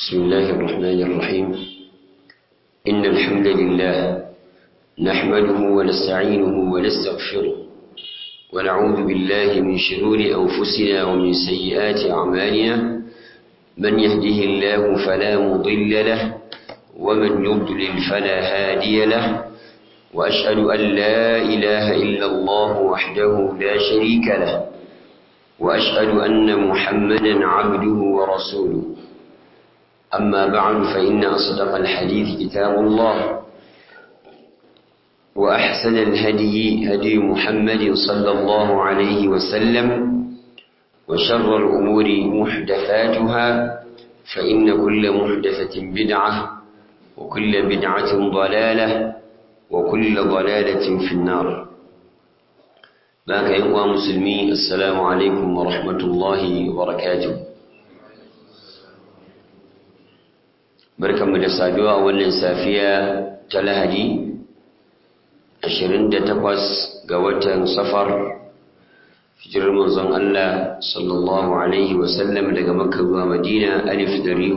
بسم الله الرحمن الرحيم إن الحمد لله نحمده ونستعينه ونستغفره ونعوذ بالله من شرور أنفسنا ومن سيئات أعمالنا من يهده الله فلا مضل له ومن يضلل فلا هادي له وأشهد أن لا إله إلا الله وحده لا شريك له وأشهد أن محمدا عبده ورسوله أما بعد فإن أصدق الحديث كتاب الله وأحسن الهدي هدي محمد صلى الله عليه وسلم وشر الأمور محدثاتها فإن كل محدثة بدعة وكل بدعة ضلالة وكل ضلالة في النار باك يقوى مسلمي السلام عليكم ورحمة الله وبركاته barkanmu da saduwa a wannan safiya ta lahadi 28 ga watan safar hijirar manzon Allah sallallahu alaihi wasallam daga makka zuwa madina alif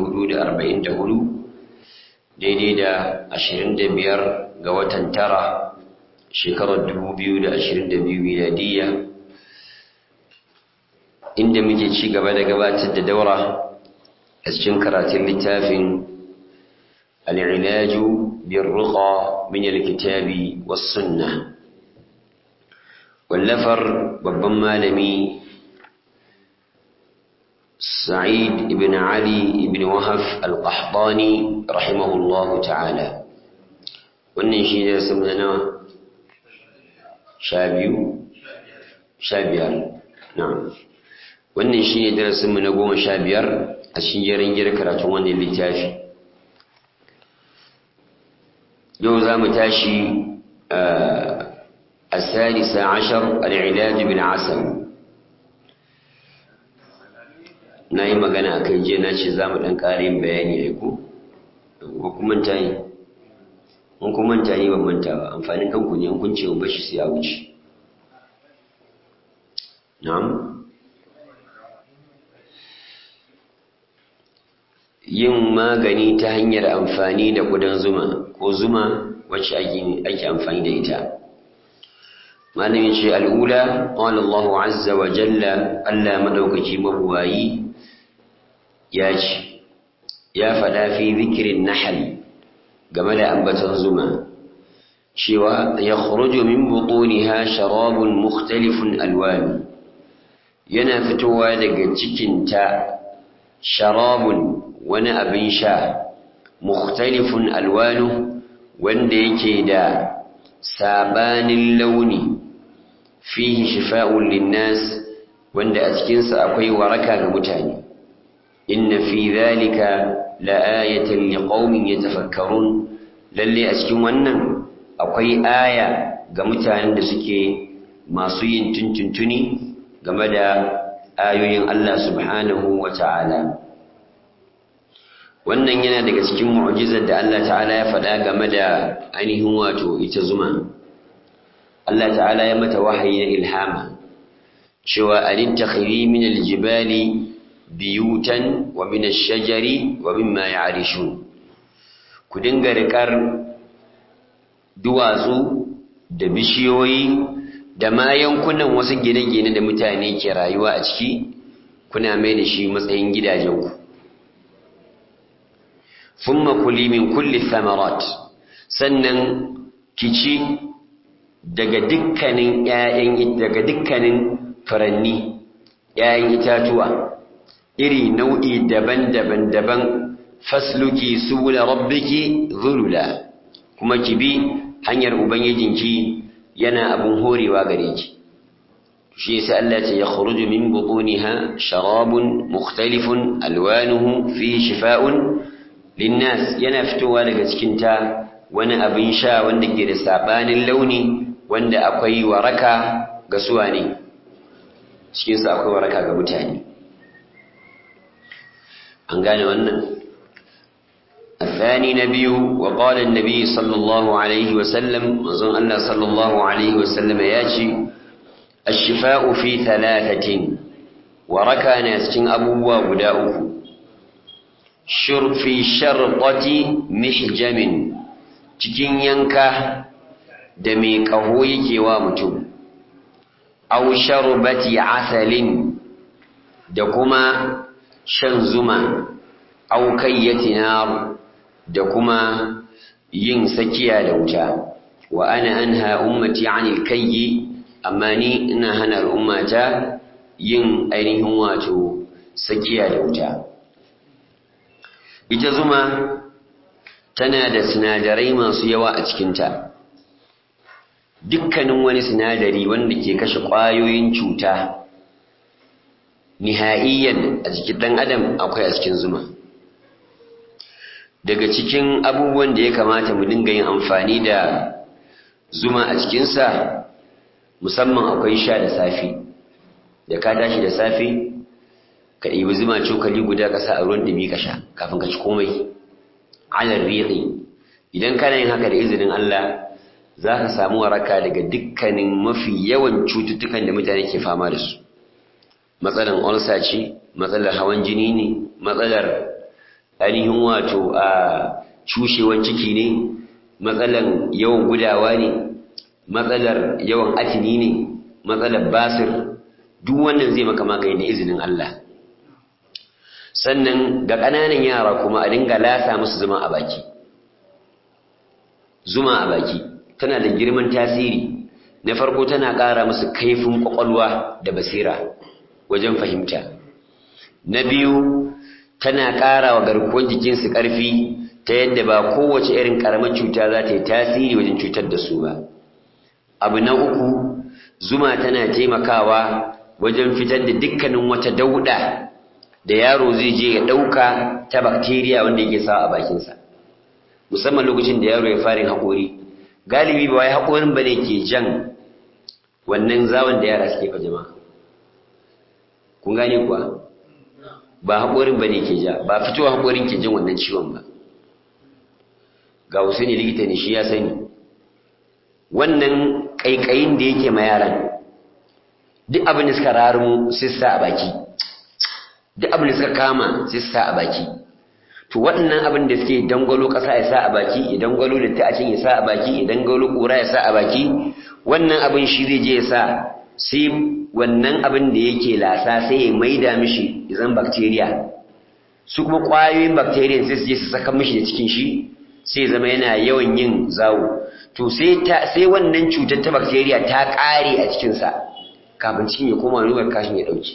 444 daidai da 25 ga watan tara shekarar 2022 miladiyya inda muke ci gaba da gabatar da daura a cikin karatun littafin العلاج بالرقى من الكتاب والسنة واللفر babban malami سعيد بن علي بن وهف القحطاني رحمه الله تعالى wannan shi ne sun zana sha biyu sha biyar na wannan shi ne darasinmu na goma sha biyar a cikin jerin gira karatun wannan littafi yau za mu tashi a salisa ashar al'ilaju bin asal na yi magana a kan jiya na ce za mu ɗan ƙarin bayani ya ku ko kuma ta yi in kuma ta yi ban manta ba amfanin kanku ne kun ce ba shi sai a wuce na'am yin magani ta hanyar amfani da kudan zuma ko zuma wacce ake amfani da ita malamin ce al'ula ƙwallon Allahu azza wa jalla Allah maɗaukaki mabuwayi ya ce ya faɗa fi zikirin nahal game da ambaton zuma cewa ya khuruju min butuniha sharabun mukhtalifun alwani yana fitowa daga cikinta sharabun wani abin sha mukhtalifun alwanu wanda yake da sabanin launi fihi shifa'un linnas wanda a cikinsa akwai waraka ga mutane inna fi dhalika la'ayatan liqaumin yatafakkarun lalle a cikin wannan akwai aya ga mutanen da suke masu yin tuntuntuni game da ayoyin Allah subhanahu wa ta'ala wannan yana daga cikin mu'jizar da Allah ta'ala ya faɗa game da ainihin wato ita zuma Allah ta'ala ya mata wahayi na ilhama cewa alittakhiri min aljibali biyutan wa min ash-shajari wa mimma ya'rishun ku dinga rikar duwatsu da bishiyoyi da ma yankunan wasu gine-gine da mutane ke rayuwa a ciki kuna mai da shi matsayin gidajenku thumma kuli min kulli thamarat sannan kici daga dukkanin ƴaƴan daga dukkanin furanni ƴaƴan itatuwa iri nau'i daban-daban daban fasluki subula rabbiki zulula kuma ki bi hanyar ubangijinki yana abun horewa gare ki shi yasa Allah ya yakhruju min butuniha sharabun mukhtalifun alwanuhu fi shifa'un linnas yana fitowa daga cikin ta wani abin sha wanda ke da sabanin launi wanda akwai waraka ga suwa ne cikin sa akwai waraka ga mutane an gane wannan الثاني نبي وقال النبي صلى الله عليه وسلم وظن الله صلى الله عليه وسلم ياتي الشفاء في ثلاثة وركى ناس أبوه بداؤه shurfi sharqati mihjamin cikin yanka da mai ƙaho yake wa mutum aw sharbati asalin da kuma shan zuma aw kayyati nar da kuma yin sakiya da wuta wa ana anha ummati anil kayyi amma ni ina hana al'ummata yin ainihin wato sakiya da wuta ita zuma tana da sinadarai masu yawa a cikinta dukkanin wani sinadari wanda ke kashe ƙwayoyin cuta nihaiyan a jikin ɗan adam akwai a cikin zuma daga cikin abubuwan da ya kamata mu dinga yin amfani da zuma a cikinsa musamman akwai sha da safi da ka tashi da safe ka ɗibi zuma cokali guda ka sa a ruwan ɗumi ka sha kafin ka ci komai alar riƙi idan kana yin haka da izinin Allah za ka samu waraka daga dukkanin mafi yawan cututtukan da mutane ke fama da su matsalar ulcer ce matsalar hawan jini ne matsalar ainihin wato a cushewan ciki ne matsalar yawan gudawa ne matsalar yawan atini ne matsalar basir duk wannan zai maka magani da izinin Allah sannan ga ƙananan yara kuma a dinga lasa musu zuma a baki zuma a baki tana da girman tasiri na farko tana ƙara musu kaifin ƙwaƙwalwa da basira wajen fahimta na biyu tana ƙara wa garkuwar jikinsu ƙarfi ta yadda ba kowace irin ƙaramar cuta za ta yi tasiri wajen cutar da su ba abu na uku zuma tana taimakawa wajen fitar da dukkanin wata dauɗa da yaro zai je ya ɗauka ta bakteriya wanda yake sawa a bakinsa musamman lokacin da yaro ya fara haƙori galibi ba wai haƙorin ba ne ke jan wannan zawon da yara suke fa jama'a kun gane kuwa ba haƙorin ba ne ke ja ba fitowa haƙorin ke jin wannan ciwon ba ga wasu ne likita ne shi ya sani wannan ƙaiƙayin da yake ma yaran duk abin da suka rarumu sissa a baki duk abin da suka kama sissa a baki to waɗannan abin da suke dangwalo ƙasa ya sa a baki ya dangwalo da ta'acin ya sa a baki ya dangwalo ƙura ya sa a baki wannan abin shi zai je ya sa sai wannan abin da yake lasa sai ya maida mishi izan bacteria su kuma ƙwayoyin bacteria sai su je su saka mishi da cikin shi sai zama yana yawan yin zawo to sai ta sai wannan cutar ta bacteria ta ƙare a cikin sa kafin cikin ya koma ruwan kashin ya dauke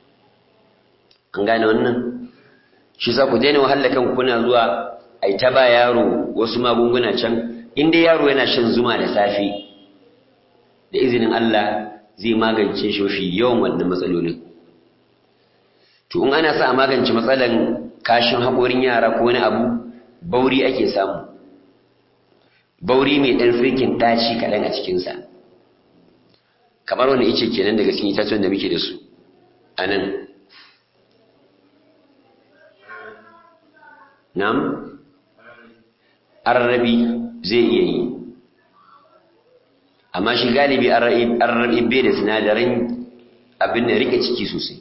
an gane wannan shi sa ku daina wahala kan kuna zuwa ai ta ba yaro wasu magunguna can in dai yaro yana shan zuma da safe da izinin Allah zai magance shi mafi yawan wannan matsalolin to in ana sa a magance matsalan kashin haƙorin yara ko wani abu bauri ake samu bauri mai ɗan firkin ɗaci kaɗan a cikinsa kamar wani ice kenan daga cikin itatuwan da muke da su a nan nam arrabi zai iya yi amma shi galibi arrabi bai da sinadaran abin da rike ciki sosai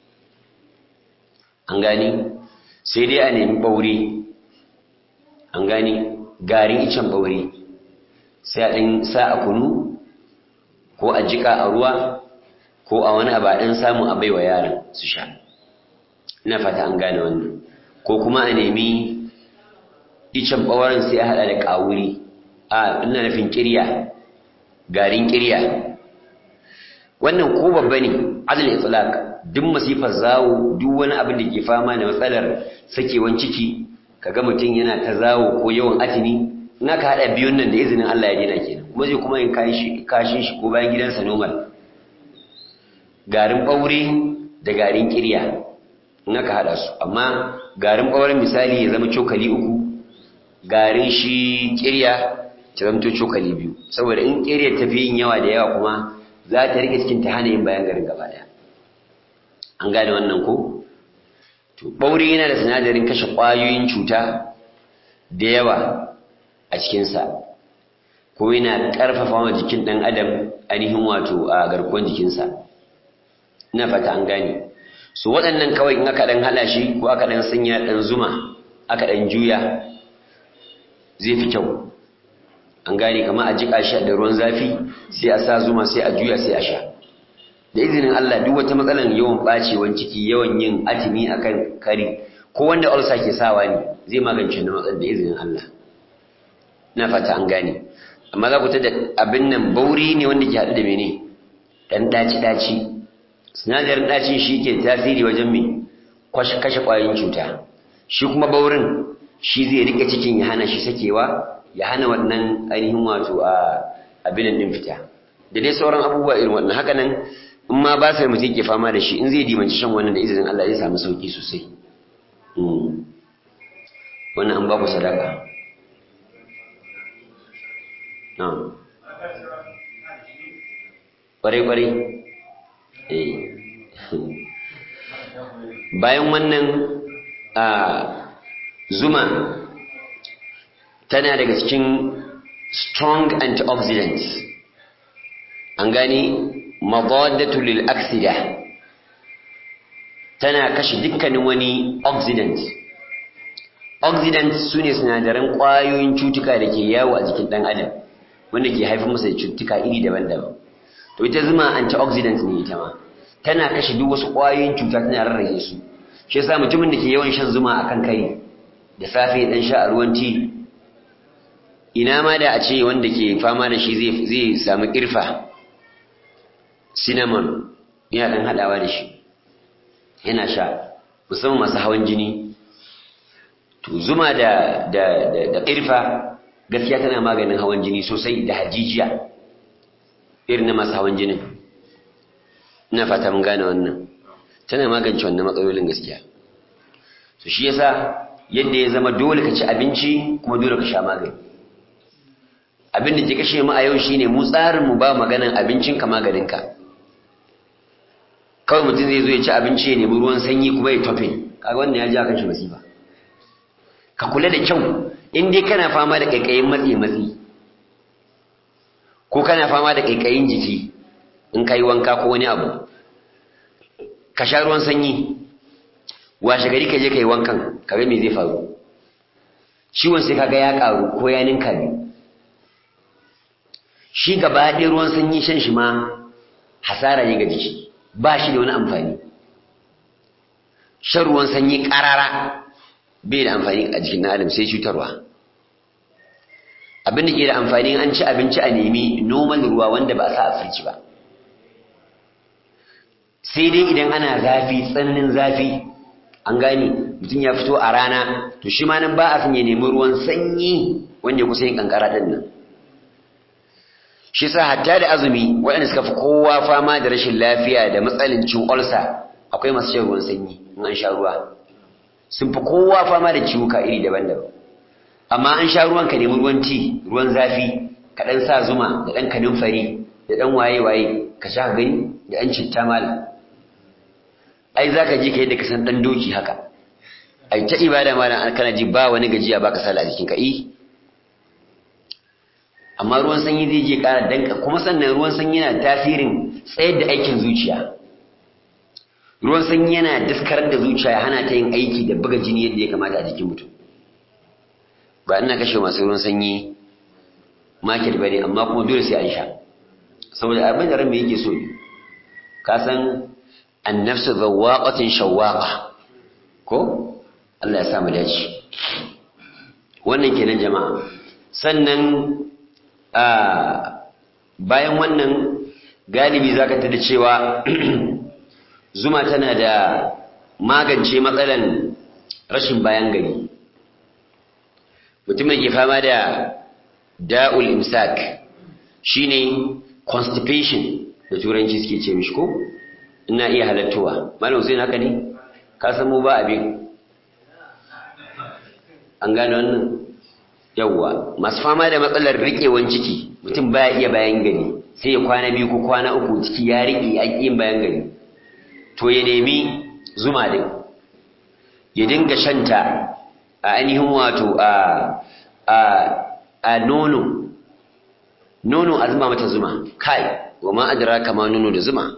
an gani sai dai a nemi ɓaure an gani garin icen ɓaure sai a ɗin sa a kunu ko a jika a ruwa ko a wani abaɗin samun a baiwa yaran su sha ina fata an gane wannan ko kuma a nemi icen ɓauren sai a haɗa da ƙawuri a ina nufin ƙirya garin ƙirya wannan ko babba ne adal itlaq duk masifar zawo duk wani abin da ke fama da matsalar sakewan ciki kaga mutum yana ta zawo ko yawan atini in aka haɗa biyun nan da izinin Allah ya daina kenan kuma zai kuma yin kashin shi ko bayan gidansa normal garin ɓaure da garin ƙirya in aka haɗa su amma garin ɓauren misali ya zama cokali uku garin shi ƙirya ta zama cokali biyu saboda in ƙirya ta fi yin yawa da yawa kuma za ta rike cikin ta hana yin bayan garin gaba ɗaya an gane wannan ko to ɓaure yana da sinadarin kashe ƙwayoyin cuta da yawa a cikinsa ko yana ƙarfafa wa jikin ɗan adam ainihin wato a garkuwar jikinsa ina fata an gane so waɗannan kawai in aka ɗan haɗa shi ko aka ɗan sanya ɗan zuma aka ɗan juya zai fi kyau an gane kama a jiƙa shi da ruwan zafi sai a sa zuma sai a juya sai a sha da izinin Allah duk wata matsalar yawan ɓacewan ciki yawan yin atimi akan kari ko wanda ulcer ke sawa ne zai magance na matsalar da izinin Allah ina fata an gane amma za ku ta da abin nan bauri ne wanda ke haɗu da mene ɗan ɗaci-ɗaci sinadarin ɗacin shi ke tasiri wajen mai kashe ƙwayoyin cuta shi kuma baurin shi zai rike cikin ya hana shi sakewa ya hana wannan ainihin wato a abinin ɗin fita da dai sauran abubuwa irin wannan haka nan in ma ba sai mutum ke fama da shi in zai dimanci shan wannan da izinin Allah zai samu sauki sosai wannan an ba ku sadaka ƙwarai-ƙwarai bayan wannan a zuma tana daga cikin strong antioxidants an gani madadatu lil aksida tana kashe dukkanin wani oxidant oxidant su ne sinadaran ƙwayoyin cutuka da ke yawo a jikin ɗan adam wanda ke haifar masa da cututtuka iri daban-daban to ita zuma antioxidant ne ita ma tana kashe duk wasu ƙwayoyin cuta tana rarrage su shi yasa mutumin da ke yawan shan zuma akan kai da safe dan sha a ruwan ti ina ma da a ce wanda ke fama da shi zai zai samu irfa cinnamon yana dan hadawa da shi yana sha musamman masu hawan jini to zuma da da da, da irfa gaskiya tana maganin hawan jini sosai da hajijiya irin na masu hawan jinin ina fata mun gane wannan tana magance wannan matsalolin gaskiya to shi yasa yadda ya zama dole ka ci abinci kuma dole ka sha magani abin da ke kashe mu a yau shine mu tsarin mu ba maganan abincin ka maganin ka kawai mutum zai zo ya ci abinci ya nemi ruwan sanyi kuma ya tofe kaga wannan ya ji akan shi masifa ka kula da kyau in dai kana fama da kaikayin matsi matsi ko kana fama da kaikayin jiki in ka yi wanka ko wani abu ka sha ruwan sanyi washe gari ka je ka yi wankan ka ga me zai faru ciwon sai kaga ya karu ko ya ninka biyu shi gaba ɗaya ruwan sanyi shan shi ma hasara ne ga jiki ba shi da wani amfani shan ruwan sanyi ƙarara bai da amfani a jikin adam sai cutarwa abin da ke da amfani an ci abinci a nemi noman ruwa wanda ba a sa a firci ba sai dai idan ana zafi tsananin zafi an gane mutum ya fito a rana to shi ma nan ba a son ya nemi ruwan sanyi wanda ya kusa yin kankara ɗin nan shi sa hatta da azumi waɗanda suka fi kowa fama da rashin lafiya da matsalin cin olsa akwai masu shan ruwan sanyi in an sha ruwa sun fi kowa fama da ciwuka iri daban-daban amma an sha ruwan ka nemi ruwan ti ruwan zafi ka ɗan sa zuma da ɗan kanin fari da ɗan waye-waye ka sha gani da ɗan citta malam ai za ka ji ka yadda ka san ɗan doki haka ai ta ibada malam an kana ji ba wani gajiya ba ka sala a jikin ka amma ruwan sanyi zai je ƙara danka kuma sannan ruwan sanyi yana tasirin tsayar da aikin zuciya ruwan sanyi yana daskarar da zuciya ya hana ta yin aiki da buga jini yadda ya kamata a jikin mutum ba ina kashe masu ruwan sanyi market bane amma kuma dole sai an sha saboda abin da ran me yake so ne ka san annafsu zawaqatin shawaqa ko Allah ya sa mu dace wannan kenan jama'a sannan a bayan wannan galibi zaka tada cewa zuma tana da magance matsalan rashin bayan gari mutumin ke fama da da'ul imsak shine constipation da turanci suke ce mishi ko ina iya halattowa malam sai haka ne ka san mu ba abin an gane wannan yawwa masu fama da matsalar riƙewan ciki mutum baya iya bayan gari sai ya kwana biyu ko kwana uku ciki ya riƙe a yin bayan gari to ya nemi zuma din ya dinga shanta a ainihin wato a a a nono nono a zuma mata zuma kai wa ma adraka ma nono da zuma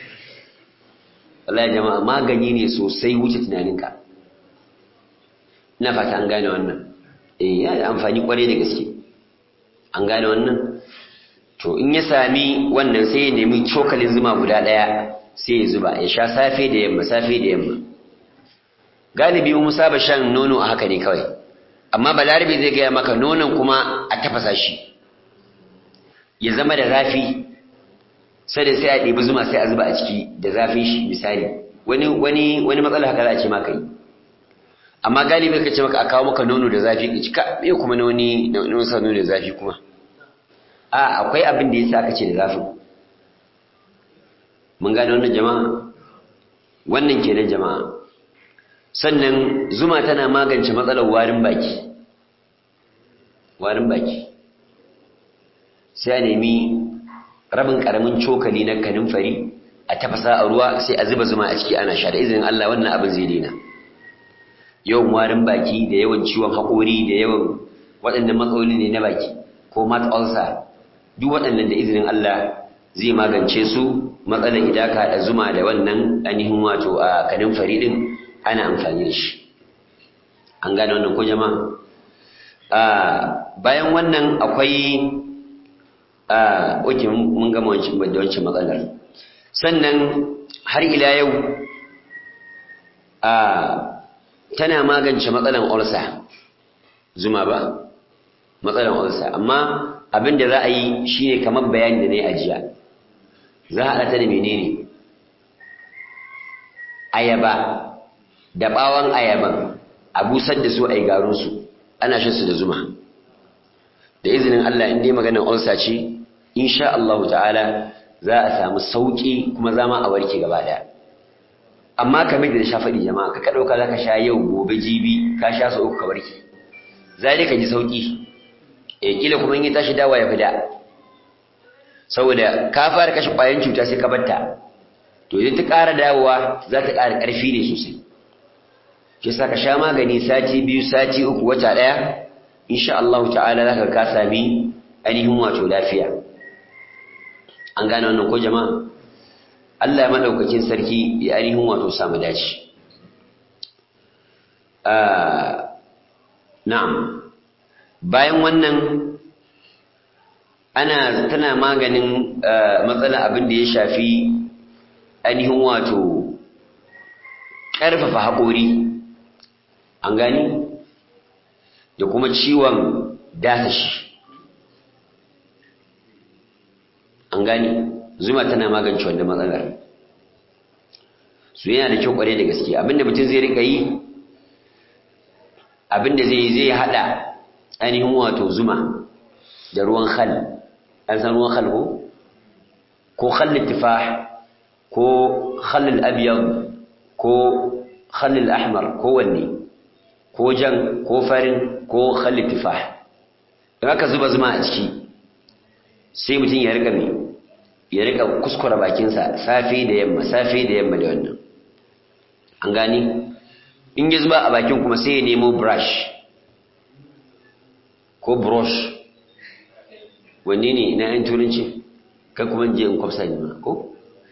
wallahi jama'a magani ne sosai wuce tunaninka na fata an gane wannan eh ya da amfani kwarai da gaske an gane wannan to in ya sami wannan sai ya nemi cokalin zuma guda ɗaya sai ya zuba ya sha safe da yamma safe da yamma galibi mu saba shan nono a haka ne kawai amma balarabe zai gaya maka nonon kuma a tafasa shi ya zama da zafi sai da sai a ɗebi zuma sai a zuba a ciki da zafin shi misali wani wani wani matsala haka za a ce maka yi amma galibi ka ce maka a kawo maka nono da zafi ka cika me kuma na wani na wani sa nono da zafi kuma a akwai abin da yasa aka ce da zafin mun gane wannan jama'a wannan kenan jama'a sannan zuma tana magance matsalar warin baki warin baki sai a nemi rabin karamin cokali na kanunfari a tafasa a ruwa sai a zuba zuma a ciki ana sha da izinin Allah wannan abin zai daina yawan warin baki da yawan ciwon haƙori da yawan waɗannan matsaloli ne na baki ko mat ulcer duk waɗannan da izinin Allah zai magance su matsalar idan ka haɗa zuma da wannan ainihin wato a kanunfari din ana amfani da shi an gane wannan ko jama'a bayan wannan akwai oke mun gama wancan da wancan matsalar sannan har ila yau tana magance matsalan ulsa zuma ba matsalan ulsa amma abin da za a yi shine kamar bayani da na yi ajiya za a haɗa ta da menene ayaba da ɓawon ayaban a busar da su a yi garinsu ana shan su da zuma da izinin Allah in dai maganar ulsa ce insha Allah ta'ala za a samu sauki kuma zama a warke gaba daya amma kamar da sha faɗi jama'a ka ɗauka za ka sha yau gobe jibi ka sha su uku ka warke za ka ji sauki e kila kuma in yi tashi dawa ya fi da saboda ka fara kashe ƙwayan cuta sai ka batta to idan ta ƙara dawowa za ta ƙara ƙarfi ne sosai shi sa ka sha magani sati biyu sati uku wata ɗaya insha Allah ta'ala za ka ka sami ainihin wato lafiya an gane wannan ko jama'a Allah ya madaukakin sarki ya ainihin wato samu dace na'am bayan wannan ana tana maganin matsalar abin da ya shafi ainihin wato ƙarfafa haƙori an gani da kuma ciwon dasashi an gani zuma tana magance wanda matsalar su yana da kyau kware da gaske abinda mutum zai rika yi abinda zai zai hada ainihin wato zuma da ruwan khal an san ruwan khal ko ko khal tifah ko khal al-abyad ko khal al-ahmar ko wanne ko jan ko farin ko khal tifah dan aka zuba zuma a ciki sai mutum ya rika mai ya rika kuskura bakinsa safe da yamma safe da yamma da wannan an gani in ya zuba a bakin kuma sai ya nemo brush ko brush wanne ne na yan turanci kai kuma je in kwafsa ne ma ko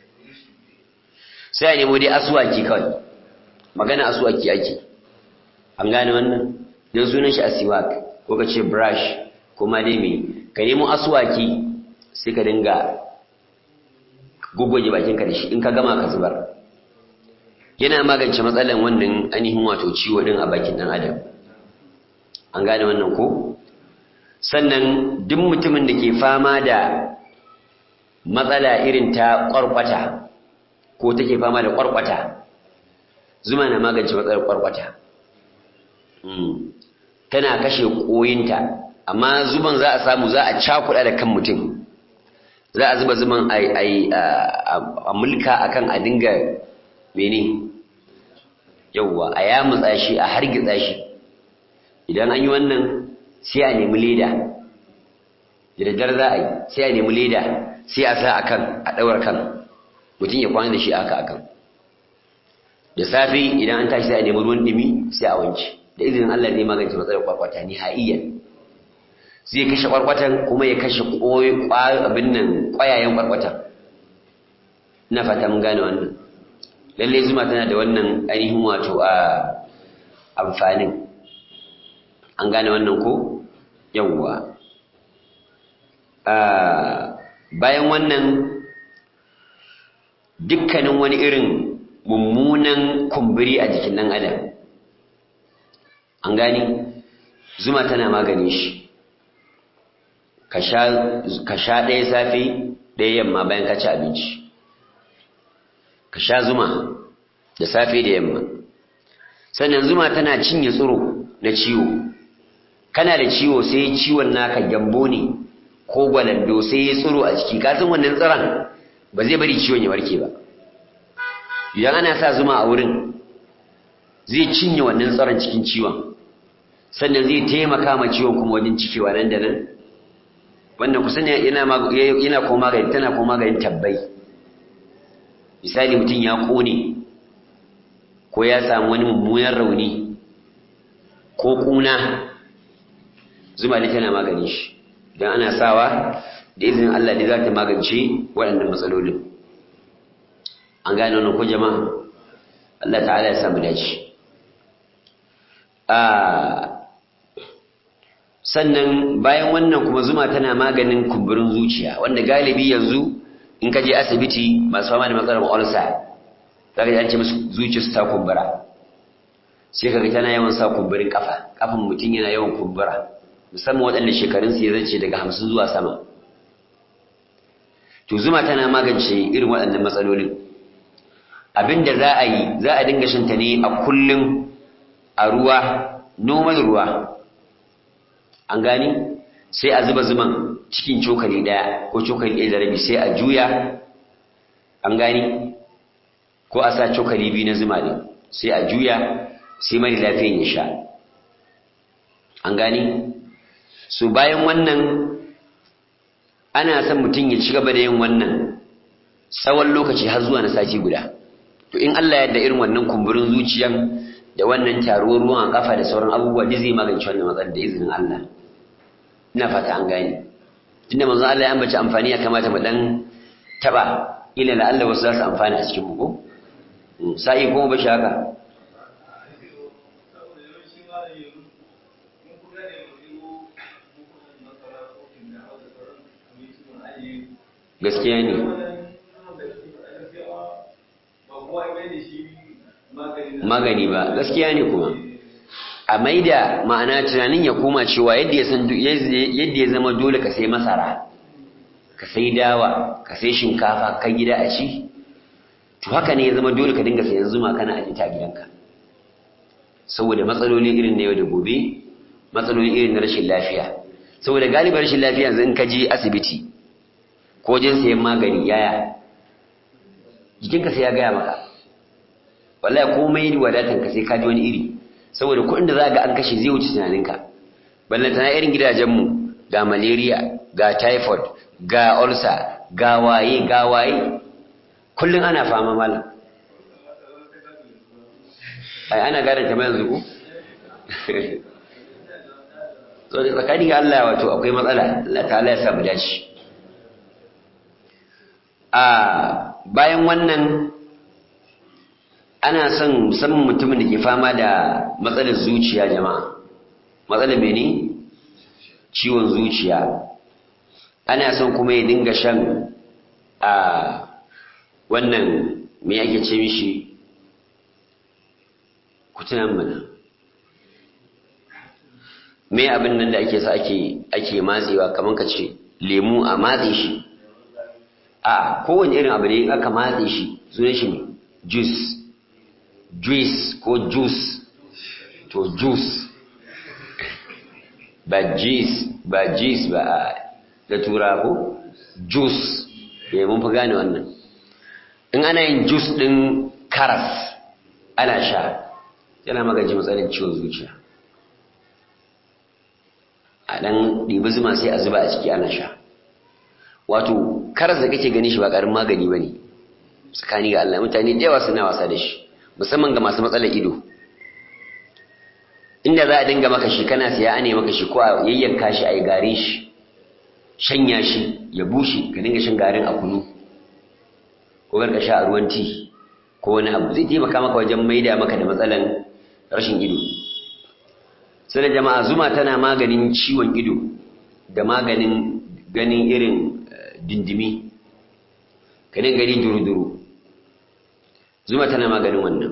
sai ya nemo dai asuwaki kawai magana asuwaki ake an gane wannan don sunan shi asiwak ko ka ce brush kuma dai me ka nemo asuwaki sai ka dinga guggoje bakinka da shi in ka gama ka zubar yana magance matsalan wannan ainihin wato ciwo din a bakin dan adam an gane wannan ko sannan duk mutumin da ke fama da matsala irin ta kwarkwata ko take fama da kwarkwata zuma na magance matsalar kwarkwata tana kashe koyinta amma zuban za a samu za a cakuɗa da kan mutum za a zuba zuban a mulka akan a dinga mene yauwa a yamutsa shi a hargitsa shi idan an yi wannan sai a nemi leda da daddare za a yi sai a nemi leda sai a sa akan a ɗaura kan mutum ya kwana da shi aka akan da safe idan an tashi sai a nemi ruwan ɗumi sai a wanke da izinin Allah zai magance matsalar kwakwata ni ha'iyyan zai kashe kwarkwatan kuma ya kashe abin nan ƙwayayen kwarkwatan ina fata mun gane wannan lallai zuma tana da wannan ainihin wato a amfanin an gane wannan ko yawwa bayan wannan dukkanin wani irin mummunan kumburi a jikin ɗan adam an gani zuma tana maganin shi ka sha ɗaya safe ɗaya yamma bayan ka ci abinci ka sha zuma da safe da yamma sannan zuma tana cinye tsiro na ciwo kana da ciwo sai ciwon naka gyambo ne ko gwalando sai ya tsiro a ciki kasan wannan tsiron ba zai bari ciwon ya warke ba idan ana sa zuma a wurin zai cinye wannan tsiron cikin ciwon sannan zai taimaka ma ciwon kuma wajen cikewa nan da nan wannan kusan yana yana ko magani tana ko maganin tabbai misali mutum ya kone ko ya samu wani mummunan rauni ko kuna zuma ne tana magani shi idan ana sawa da izinin Allah ne za ta magance waɗannan matsalolin an gane wannan ko jama'a Allah ta'ala ya samu dace sannan bayan wannan kuma zuma tana maganin kumburin zuciya wanda galibi yanzu in ka je asibiti masu fama da matsalar ulsa za ka ji an ce musu zuciyarsu ta kumbura sai ka ga tana yawan sa kumburin kafa kafan mutum yana yawan kumbura musamman waɗanda shekarunsu ya zance daga hamsin zuwa sama to zuma tana magance irin waɗannan matsalolin abinda za a yi za a dinga shanta ne a kullum a ruwa noman ruwa an gani sai a zuba zuman cikin cokali ɗaya ko cokali ɗaya da rabi sai a juya an gani ko a sa cokali biyu na zuma ne sai a juya sai mari lafiyan ya sha an gani so bayan wannan ana son mutum ya ci gaba da yin wannan tsawon lokaci har zuwa na sati guda to in Allah ya da irin wannan kumburin zuciyan da wannan taruwar ruwan a kafa da sauran abubuwa duk zai magance wannan matsalar da izinin Allah ina fata an gane tunda manzon Allah ya ambaci amfani ya kamata mu dan taba ila la Allah wasu za su amfana a cikin mu ko sai kuma ba shi haka gaskiya ne magani ba gaskiya ne kuma a maida ma'ana tunanin ya koma cewa yadda ya san yadda ya zama dole ka sai masara ka sai dawa ka sai shinkafa ka gida a ci to haka ne ya zama dole ka dinga sayan zuma kana aje ta gidanka saboda matsaloli irin na yau da gobe matsaloli irin na rashin lafiya saboda galibar rashin lafiya yanzu in ka je asibiti ko wajen sayan magani yaya jikinka sai ya gaya maka wallahi komai wadatan ka sai ka ji wani iri saboda kuɗin da za ga an kashe zai wuce tunaninka ballantana irin gidajenmu ga malaria ga typhoid ga ulcer ga waye ga waye kullum ana fama malam ai ana gane ta yanzu ku so da tsakani ga Allah wato akwai matsala Allah ta'ala ya samu dace a bayan wannan ana son musamman mutumin da ke fama da matsalar zuciya jama'a matsalar mene ciwon zuciya ana son kuma ya dinga shan a wannan me ake ce mishi kutunan mana me abin nan da ake sa ake ake matsewa kamar ka ce lemu a matse shi a kowane irin abu ne aka matse shi sunan shi ne juice juice ko juice to juice ba juice ba juice ba da tura ko juice ya mun fi gane wannan in ana yin juice din karas ana sha yana magaji matsalin ciwon zuciya a ɗan ɗibi zuma sai a zuba a ciki ana sha wato karas da kake gani shi ba ƙarin magani ba ne tsakani ga Allah mutane da yawa suna wasa da shi musamman ga masu matsalar ido inda za a dinga maka shi kana siya ane maka shi ko a yayyanka shi a yi garin shi shanya shi ya bushe ka dinga shan garin a kunu ko ka sha a ruwan ti ko wani abu zai taimaka maka wajen maida maka da matsalan rashin ido sai jama'a zuma tana maganin ciwon ido da maganin ganin irin dindimi kanin gani duru-duru zuma tana maganin wannan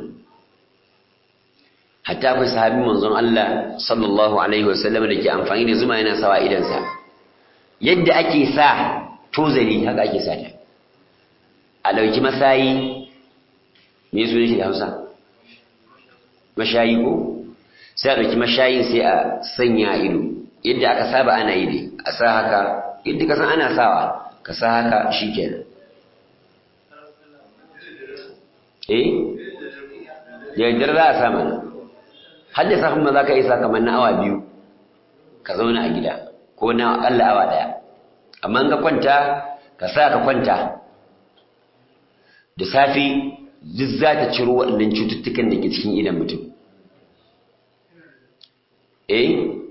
hatta akwai sahabi manzon Allah sallallahu alaihi wasallam da ke amfani da zuma yana sawa idansa yadda ake sa tozali haka ake sa ta a ɗauki masayi me sunan shi da Hausa mashayi ko sai a ɗauki mashayin sai a sanya ido yadda aka saba ana yi dai a sa haka yadda ka san ana sawa ka sa haka shikenan eh yaddar za a sa mana har da safin ma za ka isa kamar na awa biyu ka zauna a gida ko na akalla awa daya amma ka kwanta ka sa ka kwanta da safi duk za ta ciro waɗannan cututtukan da ke cikin idan mutum eh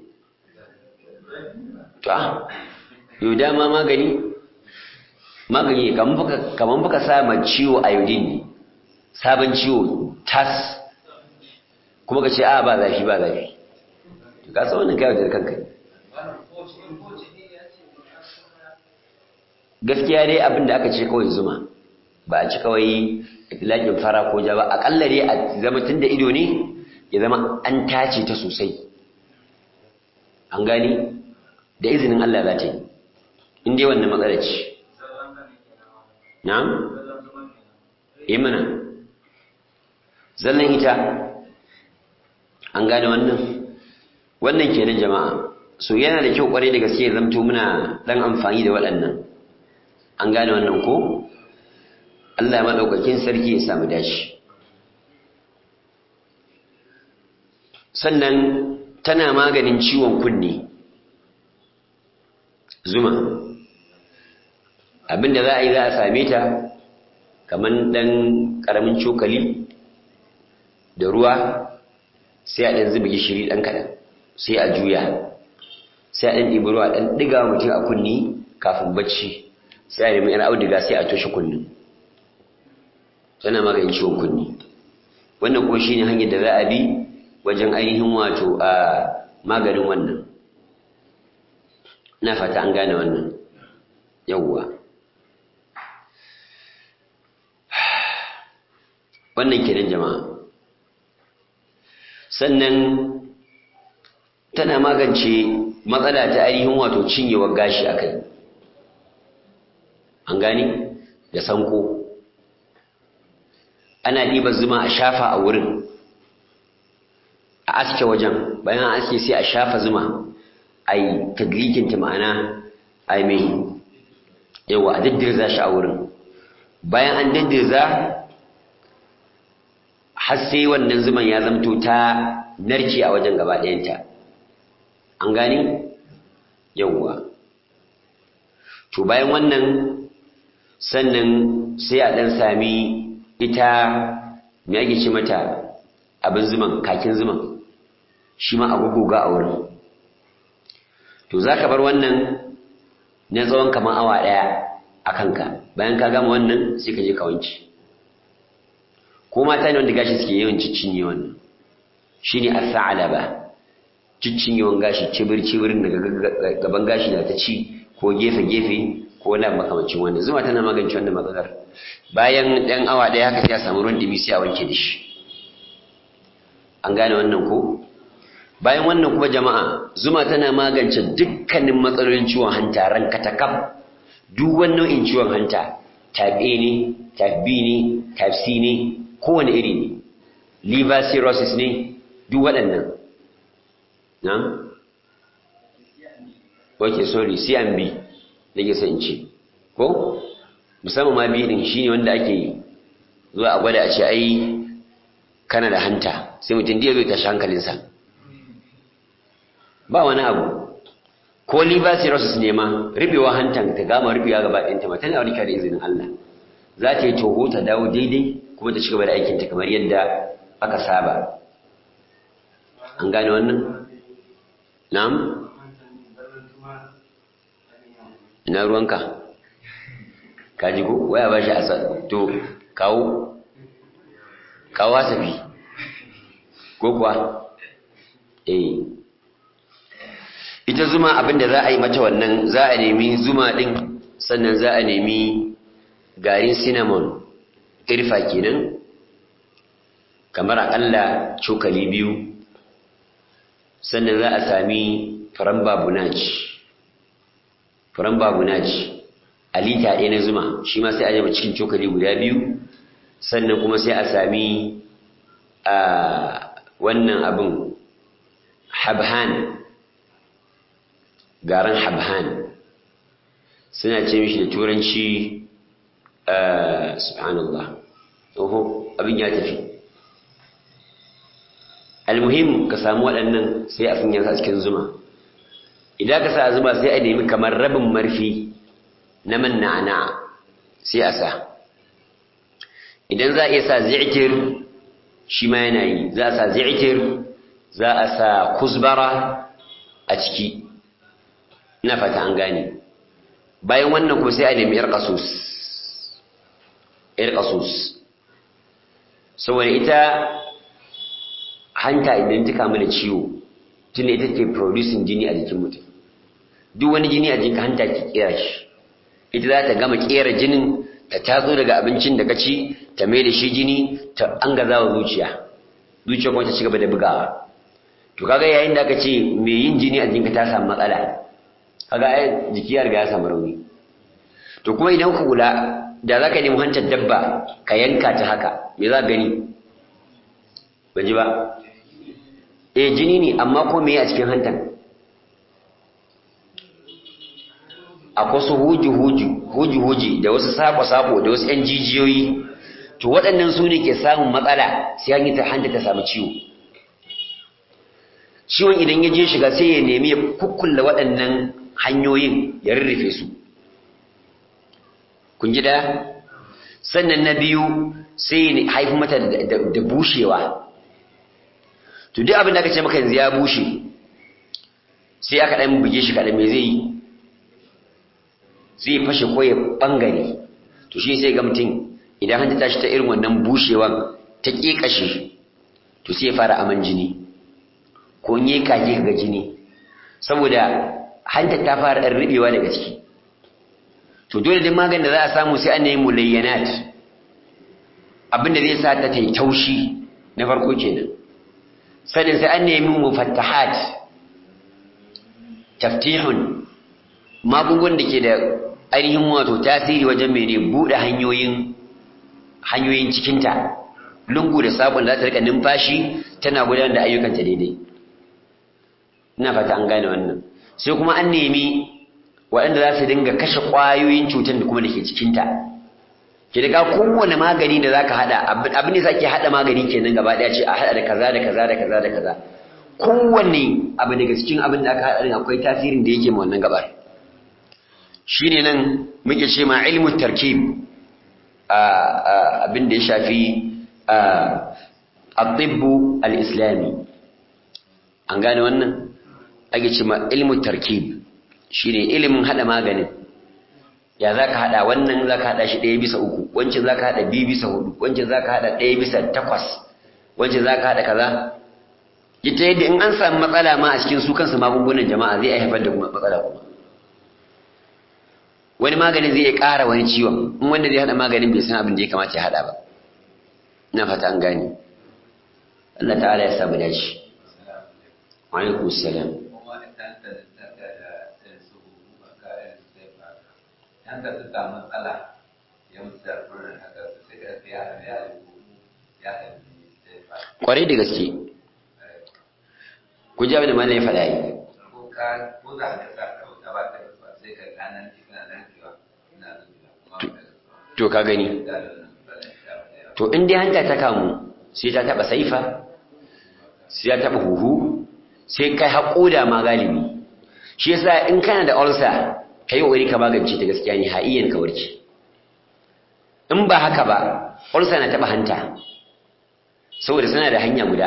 to a yau dama magani magani kamar baka sa ma ciwo iodine ne sabon ciwo tas kuma ka ce a ba zafi ba zafi ka san wannan kayan da kanka gaskiya dai abin da aka ce kawai zuma ba a ci kawai itilakin fara ko ja ba akalla dai a zama tun da ido ne ya zama an tace ta sosai an gani da izinin Allah za ta yi in dai wannan matsala ce na'am yi mana zallan ita an gane wannan wannan kenan jama'a so yana da kyau kwarai da gaske zamto muna dan amfani da waɗannan an gane wannan ko Allah ya madaukakin sarki ya samu dashi sannan tana maganin ciwon kunne zuma abinda za a yi za a same ta kamar ɗan ƙaramin cokali da ruwa sai a ɗan zuba gishiri ɗan kaɗan sai a juya sai a ɗan ɗibi ruwa ɗan ɗiga mutum a kunni kafin bacci sai a nemi ‘yan auduga sai a toshe kunni tana maganin ciwon kunni wannan kuma shine hanyar da za a bi wajen ainihin wato a maganin wannan na fata an gane wannan yawwa wannan kenan jama'a sannan tana magance matsala ta ainihin wato cinyewar gashi a kai an gani da sanko ana ɗiba zuma a shafa a wurin a aske wajen bayan aske sai a shafa zuma a yi tadlikinta ma'ana a yi mai yawa a daddirza shi a wurin bayan an daddirza har sai wannan zuman ya zamto ta narke a wajen gaba ɗayanta an gani yawwa to bayan wannan sannan sai a ɗan sami ita me ake ce mata abin zuman kakin zuman shi ma a guguga a wurin to za ka bar wannan na tsawon kamar awa ɗaya a kanka bayan ka gama wannan sai ka je ka wanke ko mata ne wanda gashi suke yawan ciccinye wannan shine as-sa'laba ciccinyewan gashi cibir cibirin daga gaban gashi na ta ci ko gefe gefe ko wani makamancin wannan zuma tana magance wannan matsalar bayan ɗan awa ɗaya haka sai a samu ruwan ɗumi sai a wanke da shi an gane wannan ko bayan wannan kuma jama'a zuma tana magance dukkanin matsalolin ciwon hanta ranka ta kaf duk wani nau'in ciwon hanta type A ne type B ne type C ne kowane iri ne liver cirrhosis ne duk waɗannan na? ok sorry CMB da ke in ce ko? musamman ma biyu ɗin shi ne wanda ake zuwa a gwada a ce ai kana da hanta sai mutum da ya zai tashi hankalinsa ba wani abu ko liver cirrhosis ne ma rubewa hantan ta gama rubewa gaba ɗayanta ma tana warkewa da izinin Allah za ta yi toho ta dawo daidai kuma ta ci gaba da aikinta kamar yadda aka saba an gane wannan na'am ina ruwanka kaji ko waya ba shi asa to kawo kawo wasafi ko kuwa eh zuma abinda za a yi mata wannan za a nemi zuma din sannan za a nemi garin cinnamon irfa kenan kamar akalla cokali biyu sannan za a sami faran babunaj faran babunaj a lita ɗaya na zuma shi ma sai a jama cikin cokali guda biyu sannan kuma sai a sami a wannan abin habhan garin habhan suna ce mishi da turanci subhanallah oho abin ya tafi almuhim ka samu waɗannan sai a sanya a cikin zuma idan ka sa zuma sai a nemi kamar rabin marfi na man na'ana sai a sa idan za a iya sa zi'tir shi ma yana yi za a sa zi'tir za a sa kuzbara a ciki ina fata an gane bayan wannan kuma sai a nemi yar kasus yar kasus saboda ita hanta idan ta kamu da ciwo tun ita ke producing jini a jikin mutum duk wani jini a jikin hanta ke kera shi ita za ta gama kera jinin ta tatso daga abincin da ka ci ta mai da shi jini ta an gaza wa zuciya zuciya kuma ta ci gaba da bugawa to kaga yayin da aka ce mai yin jini a jikinka ta samu matsala kaga ai jiki ya riga ya samu rauni to kuma idan ka kula da za ka nemi hantar dabba ka yanka ta haka me za gani ban ji ba eh jini ne amma ko me a cikin hantan akwai su huji-huji huji-huji da wasu sako-sako da wasu 'yan jijiyoyi to waɗannan su ne ke samun matsala sai an yi ta hanta ta samu ciwo ciwon idan ya je shiga sai ya nemi ya kukkulla waɗannan hanyoyin ya rurrufe su kun ji da sannan na biyu sai ya haifi mata da bushewa to duk abin da aka ce maka yanzu ya bushe sai aka ɗan buge shi kaɗan me zai yi zai fashe ko ya ɓangare to shi sai ga mutum idan hanta tashi ta irin wannan bushewan ta ƙeƙashe to sai ya fara aman jini ko in yi kage ga jini saboda hanta ta fara ɗan riɓewa daga ciki to dole duk maganin da za a samu sai an nemi mulayyanat abinda zai sa ta tai taushi na farko kenan sanin sai an nemi mufattahat taftihun magungunan da ke da ainihin wato tasiri wajen mene buɗe hanyoyin hanyoyin cikinta lungu da sabon za ta rika numfashi tana gudanar da ayyukanta daidai ina fata an gane wannan sai kuma an nemi waɗanda za su dinga kashe ƙwayoyin cutar da kuma da ke cikinta ke daga kowane magani da za ka haɗa abin da za ke haɗa magani kenan gaba ɗaya ce a haɗa da kaza da kaza da kaza da kaza kowanne abu daga cikin abin da aka haɗa din akwai tasirin da yake ma wannan gabar shi ne nan muke ce ma ilmu tarkib abin da ya shafi al-tibbu al-islami an gane wannan ake ce ma ilmu tarkib shi ne ilimin haɗa maganin ya za ka haɗa wannan za ka haɗa shi ɗaya bisa uku wancan za ka haɗa biyu bisa hudu wancan za ka haɗa ɗaya bisa takwas wancan za ka haɗa kaza ita yadda in an samu matsala ma a cikin su kansu magungunan jama'a zai haifar da kuma matsala kuma wani magani zai ƙara wani ciwon in wanda zai haɗa maganin bai san abin da ya kamata ya haɗa ba ina fata an gane Allah ta'ala ya samu dace wa alaikum salam yanka ta samu matsala ya mutu da furin haka sai ka ya ya ya kwarai da gaske ku ji abin da malam ya faɗa yi ko ka ko za ka sa ka wuta ba ka ba sai ka kanan cikin nan kiwa ina zuwa kuma to ka gani to in dai hanta ta kamu sai ta taɓa saifa sai ta taɓa huhu sai kai haƙoda ma galibi shi yasa in kana da ulcer ka yi ƙoƙari ka magance ta gaskiya ne ha'iyan ka warke in ba haka ba ulcer na taɓa hanta saboda suna da hanya guda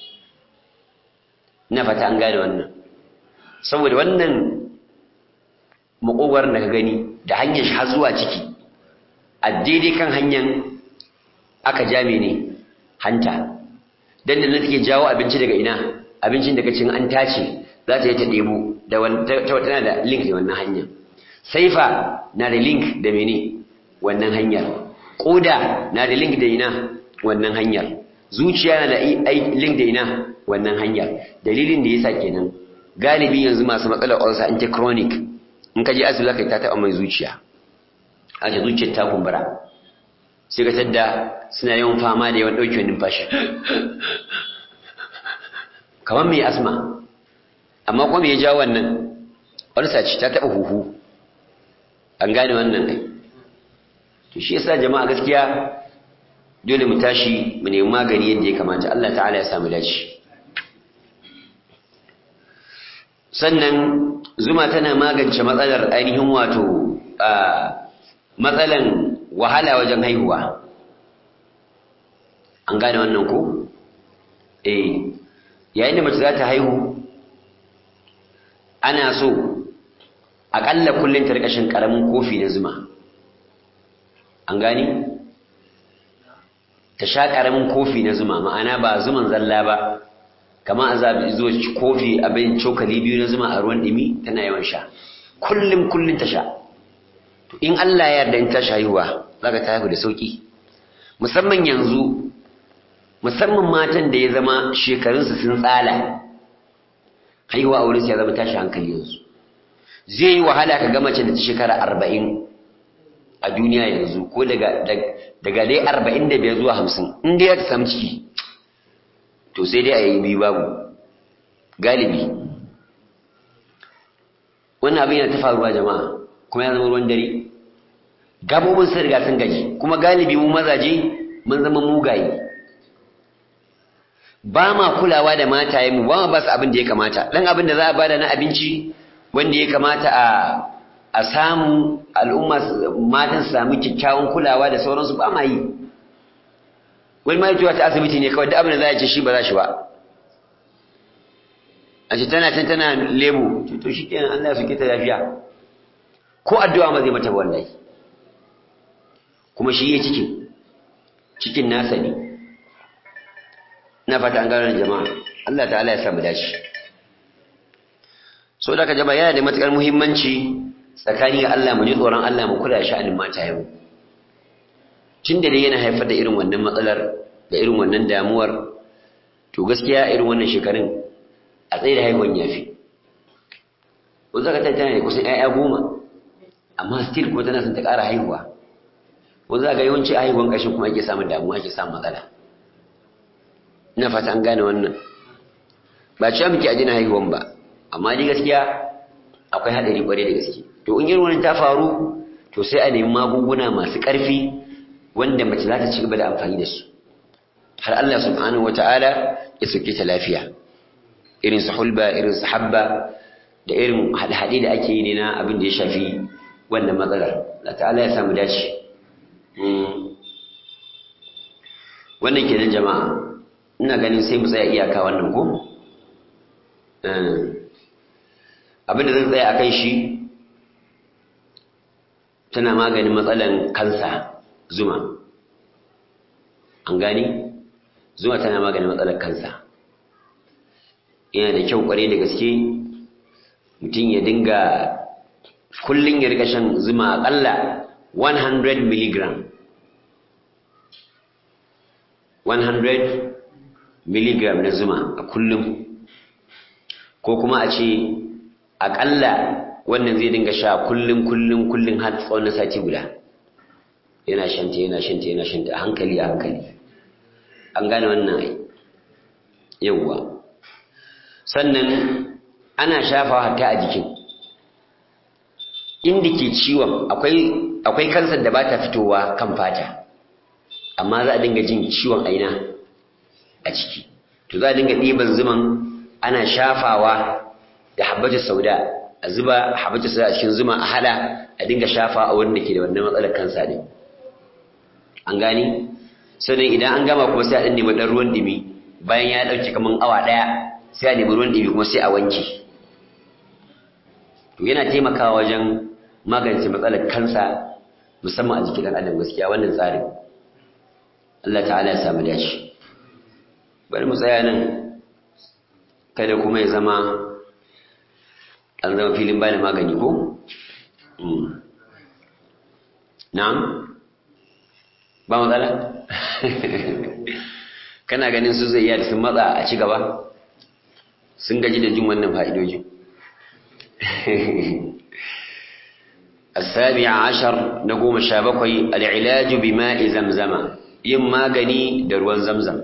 ina fata an gane wannan saboda wannan makogwar da ka gani da hanyar shi har zuwa ciki a daidai kan hanyar aka jame ne hanta dan da take jawo abinci daga ina abincin daga cin an tace za ta yi ta ɗebo da tana da link da wannan hanyar saifa na da link da mene wannan hanyar ƙoda na da link da ina wannan hanyar zuciya na da link da ina wannan hanyar dalilin da yasa kenan galibi yanzu masu matsalar ulcer in ta chronic in ka je asibiti zaka ta taɓa mai zuciya a ce zuciyar ta kumbura sai ka tadda suna yawan fama da yawan ɗaukewar numfashi kamar mai asma amma kuma ya ja wannan ulcer ce ta taɓa huhu an gane wannan kai to shi yasa jama'a gaskiya dole mu tashi mu nemi magani yadda ya kamata Allah ta'ala ya samu dace sannan zuma tana magance matsalar ainihin wato matsalan wahala wajen haihuwa an gane wannan ko eh yayin da mace za ta haihu ana so aƙalla kullum ta rika shan ƙaramin kofi na zuma an gani ta sha ƙaramin kofi na zuma ma'ana ba zuman zalla ba kama a zaɓi zo kofi abin cokali biyu na zuma a ruwan ɗimi tana yawan sha kullum kullum ta sha to in Allah ya yarda in ta haihuwa za ka ta haihu da sauƙi musamman yanzu musamman matan da ya zama shekarunsu sun tsala haihuwa a wurinsu ya zama tashi hankali yanzu zai yi wahala ka ga mace da ta shekara arba'in a duniya yanzu ko daga dai arba'in da biyar zuwa hamsin in dai ya samu ciki to sai dai a yi biyu babu galibi wannan abin yana ta faruwa jama'a kuma ya zama ruwan dare gabobin sun riga sun gaji kuma galibi mu mazaje mun zama mugaye ba ma kulawa da matayenmu ba ma ba su abin da ya kamata ɗan abin da za a bada na abinci wanda ya kamata a a samu al'umma matan su samu kyakkyawan kulawa da sauransu ba ma yi wani ma ta asibiti ne kawai da abin da za a ce shi ba za shi ba a ce tana can tana lebo to shi kenan Allah ya suke ta lafiya ko addu'a ma zai mata wallahi kuma shi ya cikin cikin nasa ne na fata an gano jama'a Allah ta'ala ya samu dace so da ka jama'a yana da matukar muhimmanci tsakani ga Allah mu ji tsoron Allah mu kula sha'anin mata yau tun da dai yana haifar da irin wannan matsalar da irin wannan damuwar to gaskiya irin wannan shekarun a tsaye da haihuwan yafi ko zaka ta tana da kusan ƴaƴa goma amma still kuma tana son ta ƙara haihuwa ko za ga yawanci a haihuwan ƙarshen kuma ake samun damuwa ake samun matsala ina fata an gane wannan ba cewa muke a jina haihuwan ba amma ni gaskiya akwai haɗari ƙwarai da gaske to in irin wani ta faru to sai a nemi magunguna masu ƙarfi wanda mace za ta ci gaba da amfani da su har Allah subhanahu wata'ala ya sauke ta lafiya irin su hulba irin su habba da irin haɗe da ake yi ne na abin da ya shafi wannan matsalar Allah ta'ala ya samu dace wannan kenan jama'a ina ganin sai mu tsaya iyaka wannan ko abin da zan tsaya akan shi tana maganin matsalan kansa zuma an gani zuma tana maganin matsalar kansa yana da kyau kware da gaske mutum ya dinga kullum ya rika shan zuma akalla 100 milligram 100 milligram na zuma a kullum ko kuma a ce akalla wannan zai dinga sha kullum kullum kullum har tsawon sati guda yana shanta yana shanta yana shanta a hankali a hankali an gane wannan ai yawwa sannan ana shafawa hatta a jikin inda ke ciwon akwai akwai kansar da ba ta fitowa kan fata amma za a dinga jin ciwon aina a ciki to za a dinga ɗiban zuman ana shafawa da habbatu sauda a zuba habbatu sauda a cikin zuma a hada a dinga shafa a wurin da ke da wannan matsalar kansa ne an gani sannan idan an gama kuma sai a ɗan nemi ɗan ruwan ɗumi bayan ya ɗauke kamar awa ɗaya sai a nemi ruwan ɗumi kuma sai a wanke to yana taimakawa wajen magance matsalar kansa musamman a jikin ɗan adam gaskiya wannan tsarin Allah ta'ala ya samu dace bari mu tsaya nan kada kuma ya zama an zama filin bada magani ko na'am ba matsala kana ganin su zai iya da sun matsa a ci gaba sun gaji da jin wannan fa'idojin السابع عشر نقوم الشابكوي العلاج بماء زمزم يما غني دروان زمزم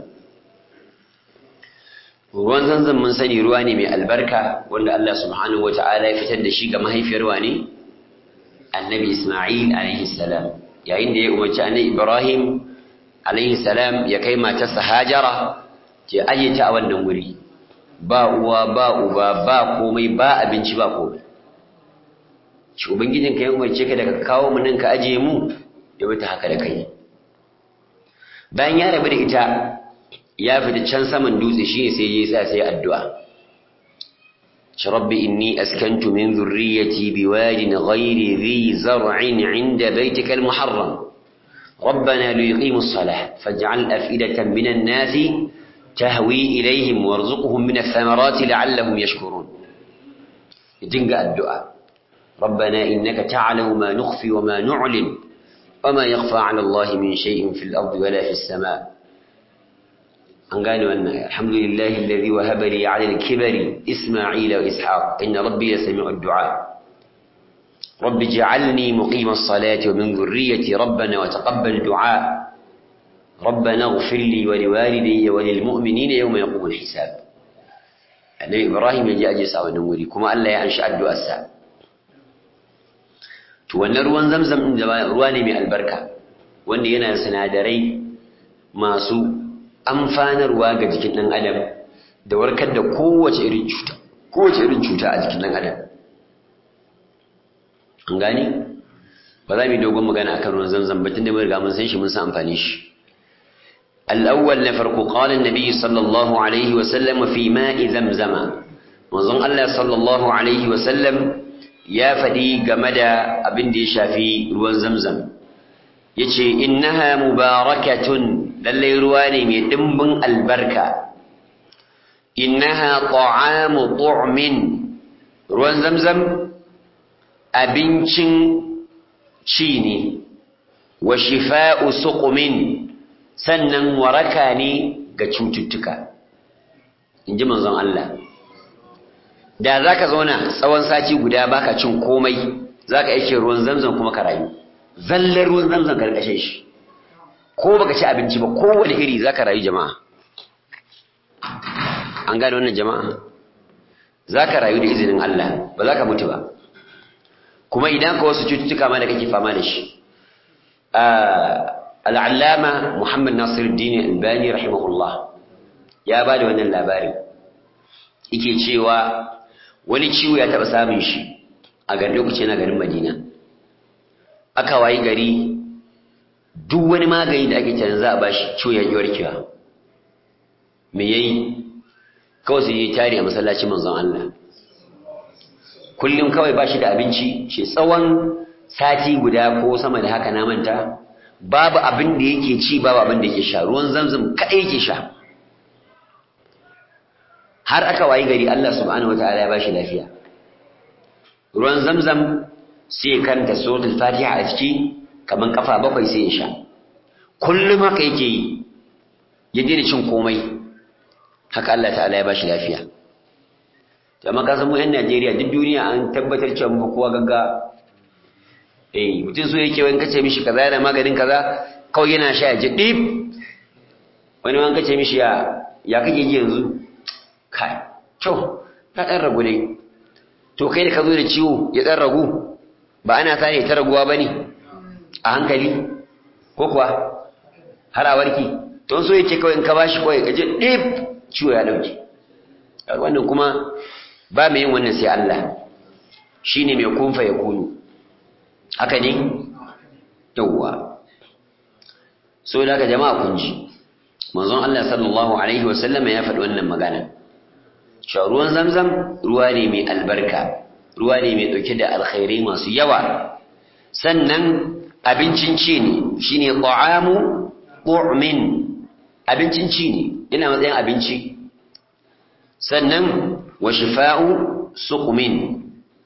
ruwan zanzan mun sani ruwa ne mai albarka wanda Allah subhanahu wata'ala ya fitar da shi ga mahaifiyar wani annabi Isma'il alaihi salam yayin da ya umarci annabi Ibrahim alaihi salam ya kai matarsa Hajara ke aje ta a wannan wuri ba uwa ba uba ba komai ba abinci ba komai shi ubangijin ka ya umarce ka daga kawo mu nan ka aje mu ya bata haka da kai bayan ya rabu da ita ya fita can saman dutse shi sai ya sa sai addu'a shi rabbi inni askantu min zurriyyati biwadin ghairi dhi zar'in 'inda baytika al-muharram ربنا ليقيموا الصلاة فاجعل أفئدة من الناس تهوي إليهم وارزقهم من الثمرات لعلهم يشكرون يدنق الدعاء ربنا إنك تعلم ما نخفي وما نعلن وما يخفى على الله من شيء في الأرض ولا في السماء an gane wannan alhamdulillahi alladhi wahaba li 'ala al-kibari isma'ila wa ishaq inna rabbi yasmi'u ad-du'a rabbi ij'alni muqima as-salati wa min dhurriyyati rabbana wa taqabbal du'a ربنا اغفر لي ولوالدي وللمؤمنين يوم يقوم الحساب النبي ابراهيم يجي اجي sa wannan wuri kuma Allah ya anshi addu'ar sa to wannan ruwan zamzam din ruwa ne mai albarka wanda yana da sinadarai masu amfanarwa ga jikin ɗan adam da warkar da kowace irin cuta kowace irin cuta a jikin ɗan adam an gani ba za mu yi dogon magana akan ruwan zamzam ba tunda mun riga mun san shi mun san amfani shi الأول نفرق قال النبي صلى الله عليه وسلم في ماء زمزم وظن الله صلى الله عليه وسلم يا فدي جمدا أبن دي شافي روان زمزم يتشي إنها مباركة lallai ruwa ne mai ɗimbin albarka innaha ta'amu tu'min ruwan zamzam abincin ci ne wa shifa'u suqumin sannan waraka ne ga cututtuka inji manzon Allah da zaka zauna tsawon sati guda baka cin komai zaka yake ruwan zamzam kuma ka rayu zallar ruwan zamzam karkashin shi ko baka ci abinci ba kowane iri zaka rayu jama'a an gane wannan jama'a zaka rayu da izinin Allah ba zaka mutu ba kuma idan ka wasu cututtuka ma da kake fama da shi al'allama Muhammad Nasiruddin Albani rahimahullah ya ba da wannan labari yake cewa wani ciwo ya taɓa samun shi a garin lokaci na garin Madina aka wayi gari duk wani magani da ake tunanin za a bashi ciwo ya yi warkewa me yayi kawai sai yi tari a masallacin manzon Allah kullum kawai bashi da abinci shi tsawon sati guda ko sama da haka na manta babu abin da yake ci babu abin da yake sha ruwan zamzam kaɗai yake sha har aka wayi gari Allah subhanahu wataala ya bashi lafiya ruwan zamzam sai kanta suratul fatiha a ciki kaman kafa bakwai sai ya sha kullum haka yake yi ya daina cin komai haka Allah ta'ala ya bashi lafiya amma ka san mu yan Najeriya duk duniya an tabbatar cewa mu kowa gagga eh mutum so yake wani kace mishi kaza yana maganin kaza kawai yana sha ya ji dip wani wani kace mishi ya ya kake ji yanzu kai to ka dan ragu ne to kai da ka zo da ciwo ya dan ragu ba ana sani ta raguwa bane a hankali ko kuwa har a warki to so yake kawai in ka bashi kawai ka ji dip ciwo ya dauke wannan kuma ba mai yin wannan sai Allah shine mai kunfa ya kunu haka ne yawwa so da ka jama'a kun ji manzon Allah sallallahu alaihi wasallam ya faɗi wannan magana cewa ruwan zamzam ruwa ne mai albarka ruwa ne mai ɗauke da alkhairai masu yawa sannan abincin ci ne shine ta'amu tu'min abincin ci ne yana matsayin abinci sannan wa shifa'u suqmin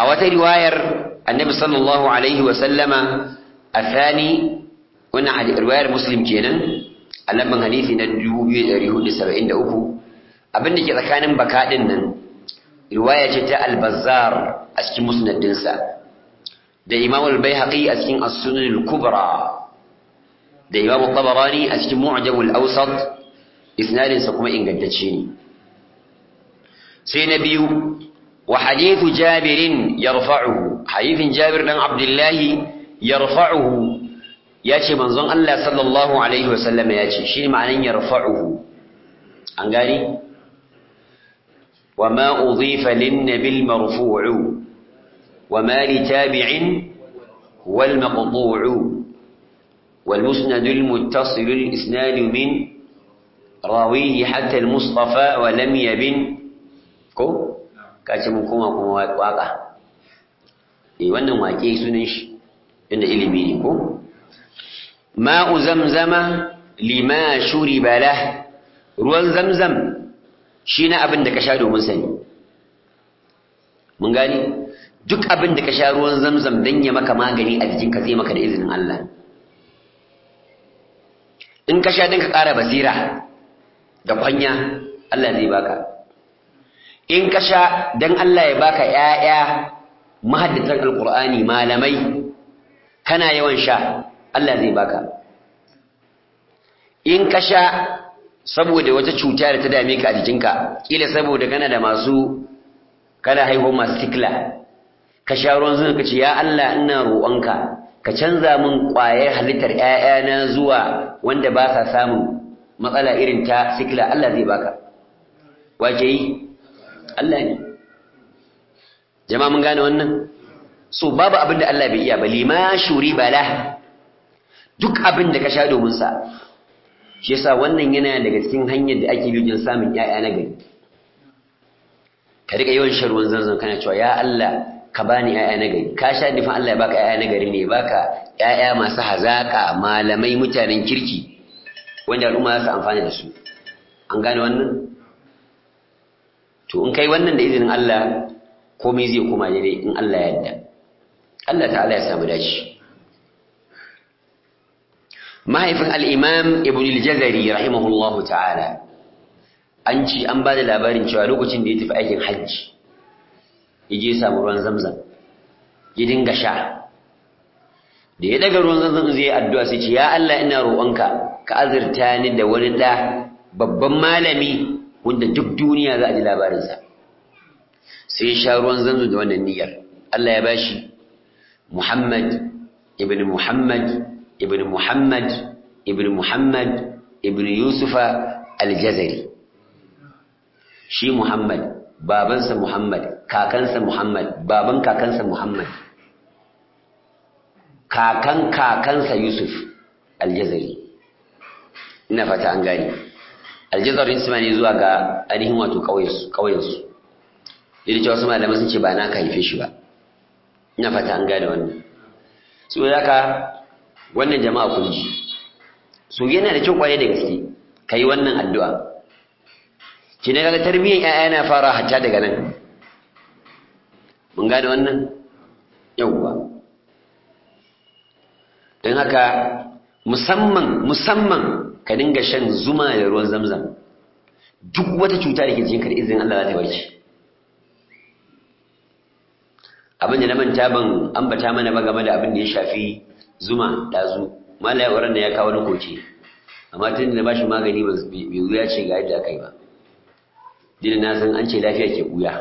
a wata riwayar annabi sallallahu alaihi wa sallama athani wannan riwayar muslim kenan a lamban hadisi na 2473 abin da ke tsakanin baka din nan riwaya ce ta al-bazzar a cikin musnadinsa da imam al-baihaqi a cikin as-sunan al-kubra da imam al-tabarani a cikin mu'jam al-awsat isnadin sa kuma ingantacce ne sai na biyu wa hadithu jabir yarfa'uhu hadithin jabir dan abdullah yarfa'uhu yace manzon Allah sallallahu alaihi wasallam yace shi ma'anan yarfa'uhu an gani وما أضيف للنبي المرفوع وما لتابع والمقطوع والمسند المتصل الإسناد من راويه حتى المصطفى ولم يبن كو كاتم كما كما واقع إيه وانا واقعي سنش إن إلمي كو ماء زمزم لما شرب له روان زمزم shi na abin da ka sha domin sani mun gani duk abin da ka sha ruwan zamzam don ya maka magani a jikinka zai maka da izinin Allah in ka sha don ka ƙara basira da kwanya Allah zai baka in ka sha don Allah ya baka ‘ya'ya mahaddatan alƙur'ani malamai kana yawan sha Allah zai baka in ka sha saboda wata cuta da ta dame ka a jikinka kila saboda kana da masu kana haihuwar masu sikla ka sha ruwan zuwa ka ce ya Allah ina roƙonka ka canza min ƙwayar halittar ƴaƴana zuwa wanda ba sa samun matsala irin ta sikla Allah zai baka wace yi Allah ne jama'a mun gane wannan so babu abin da Allah bai iya ba lima shuri bala duk abin da ka sha domin sa shi yasa wannan yana daga cikin hanyar da ake bi samun ƴaƴa na gari ka rika yawan shan ruwan zanzan kana cewa ya Allah ka bani ƴaƴa na gari ka sha nufin Allah ya baka ƴaƴa na gari ne baka ƴaƴa masu hazaka malamai mutanen kirki wanda al'umma za su amfana da su an gane wannan to in kai wannan da izinin Allah komai zai koma daidai in Allah ya yarda Allah ta'ala ya samu dace mahaifin al'imam ibn al-jazari rahimahullahu ta'ala an ci an ba da labarin cewa lokacin da ya tafi aikin hajji ya je samu ruwan zamzam ya dinga sha da ya daga ruwan zamzam zai addu'a sai ce ya Allah ina roƙonka ka azurta ni da wani ɗa babban malami wanda duk duniya za a ji labarinsa sai ya sha ruwan zamzam da wannan niyyar Allah ya bashi Muhammad ibn Muhammad ibn Muhammad ibn Muhammad ibn Yusufa al-Jazari shi Muhammad babansa Muhammad kakansa Muhammad baban kakansa Muhammad kakan kakansa Yusuf al-Jazari ina fata an gani al-Jazari isma ne zuwa ga ainihin wato kauyensu kauyensu yadda cewa wasu malaman sun ce ba na ka haife shi ba ina fata an gane wannan so haka wannan jama'a kun ji so yana da kyau kwaye da gaske kai wannan addu'a ki ne kaga tarbiyyar ƴaƴa na fara hatta daga nan mun gane wannan yawwa don haka musamman musamman ka dinga shan zuma da ruwan zamzam duk wata cuta da ke jikinka da izinin Allah za ta warke abin da na manta ban ambata mana ba game da abin da ya shafi zuma dazu malaya wurin da ya kawo na koke amma tun da bashi magani bai wuya ce ga yadda aka yi ba dina na san an ce lafiya ke buya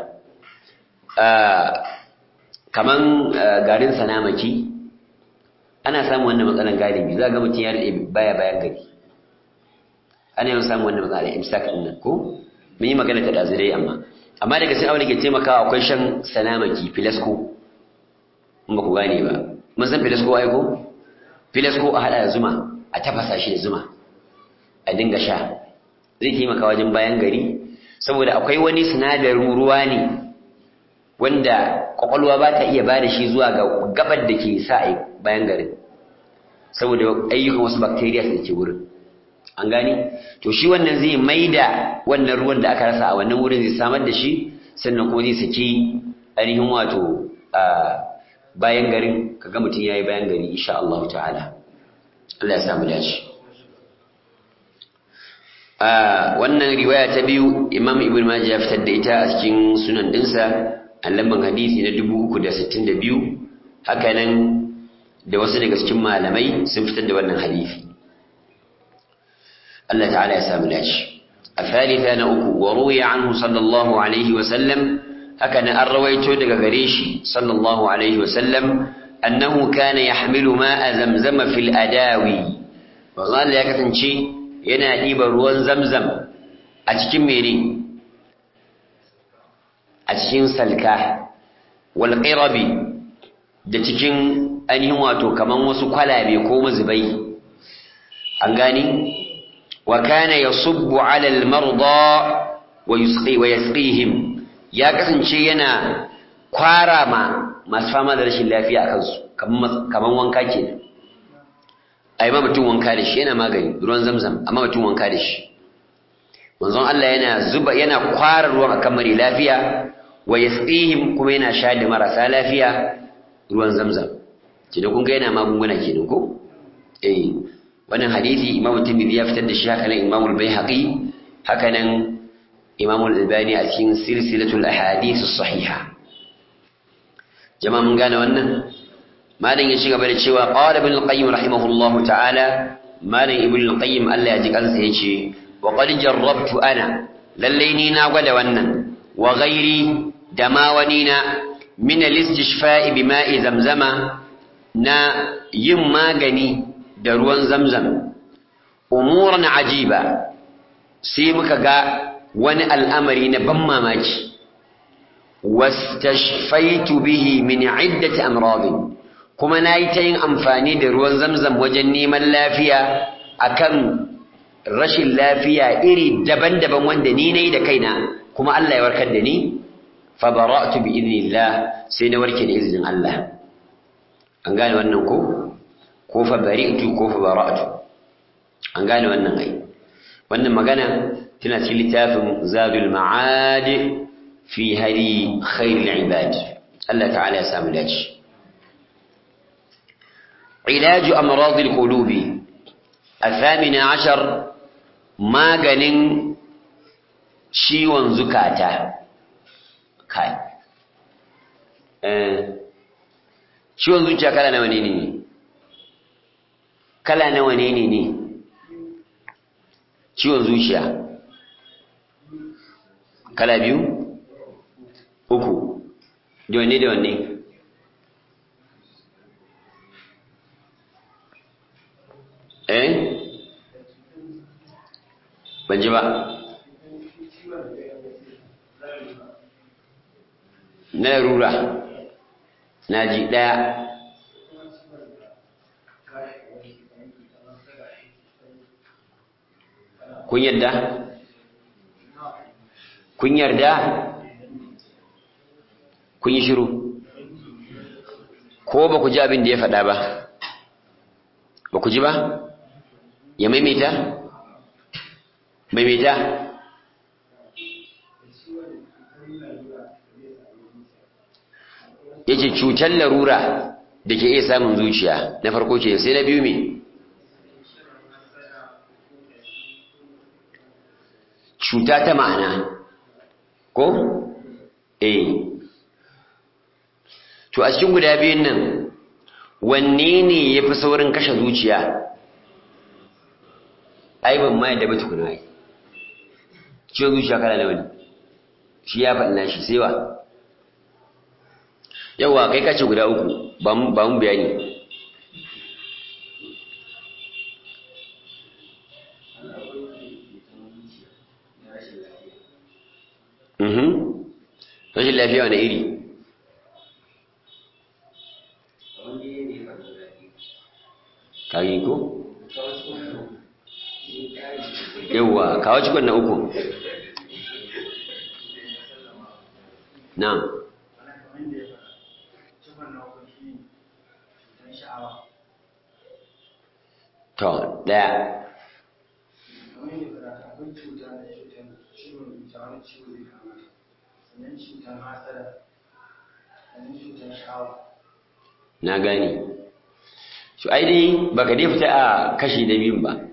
kaman garin sanamaki ana samun wannan matsalan galibi za ga mutum ya rade baya bayan gari ana yawan samun wannan matsalan imsak din nan ko mun yi magana ta dazu dai amma amma daga cikin abin da ke taimakawa akwai shan sanamaki filasko in ba ku gane ba mun san filasko ai ko filasko a hada da zuma a tafasa shi da zuma a dinga sha zai taimaka wajen bayan gari saboda akwai wani sinadarin ruwa ne wanda kwakwalwa ba ta iya bada shi zuwa ga gabar da ke sa a bayan garin saboda ayyukan wasu bacteria da ke wurin an gani to shi wannan zai maida wannan ruwan da aka rasa a wannan wurin zai samar da shi sannan kuma zai saki ainihin wato bayan garin kaga mutum yayi bayan gari insha Allah ta'ala Allah ya samu dace wannan riwaya ta biyu Imam Ibn Majah ya fitar da ita a cikin sunan dinsa a lamban hadisi na 362 haka nan da wasu daga cikin malamai sun fitar da wannan hadisi Allah ta'ala ya samu dace الثالثة نأكو وروي عنه صلى الله عليه وسلم هكذا الرويت دقريشي صلى الله عليه وسلم أنه كان يحمل ماء زمزم في الأداوي وقال لك تنشي ينا ديب روان زمزم أتكم ميري أتكم سلكاه والقربي da cikin ainihin wato kaman wasu kwalabe ko mazubai an gani وكان يصب على المرضى ويسقي ويسقيهم ya kasance yana kwara ma masu fama da rashin lafiya a kansu kaman wanka kenan ai ma mutum wanka da shi yana magani ruwan zamzam amma mutum wanka da shi manzon Allah yana zuba yana kwara ruwan akan mari lafiya wa yasqihim kuma yana sha da marasa lafiya ruwan zamzam kina kun ga yana magunguna kenan ko eh wannan hadisi Imam Tirmidhi ya fitar da shi haka nan Imam Al-Baihaqi haka nan Imam Al-Albani a cikin silsilatul ahadith as-sahiha jama'a mun gane wannan malam ya shiga da cewa qala ibn al-qayyim rahimahullahu ta'ala malam ibn al-qayyim Allah ya ji kansa yace wa qad jarrabtu ana lalle ni na gwada wannan wa ghairi da ma wani na min al-istishfa'i bima'i zamzama na yin magani da ruwan zamzam umuran ajiba sai muka ga wani al'amari na ban mamaki wastashfaitu bihi min iddati amradin kuma nayi ta yin amfani da ruwan zamzam wajen neman lafiya akan rashin lafiya iri daban-daban wanda ni nayi da kaina kuma Allah ya warkar da ni fa bara'tu bi idnillah sai na warke da izinin Allah an gane wannan ko ko fa bari'tu ko fa bara'tu an gane wannan ai wannan magana tana cikin littafin zadul ma'ad fi hadi khairul ibad Allah ta'ala ya samu dace علاج أمراض القلوب الثامن عشر maganin ciwon zukata kai ciwon zuciya kala nawa ne ne kala nawa ne ne ne ciwon zuciya kala biyu uku da wanne da wanne eh ban ji ba na larura na ji ɗaya kun yarda kun yarda kun yi shiru ko ba ku ji abin da ya faɗa ba ba ku ji ba ya maimaita maimaita ya ce cutar larura da ke iya samun zuciya na farko ce sai na biyu me cuta ta ma'ana ko? eh to a cikin guda biyun nan wanne ne ya fi saurin kashe zuciya ai ban ma yadda ba tukuna ai ciwon zuciya kala nawa ne shi ya faɗi nashi sai wa yawa kai kace guda uku ba mu bayani rashin lafiya wani iri kagi ko? yawwa kawo cikon na uku na to daya na gane to ai dai baka dai fita a kashi da biyun ba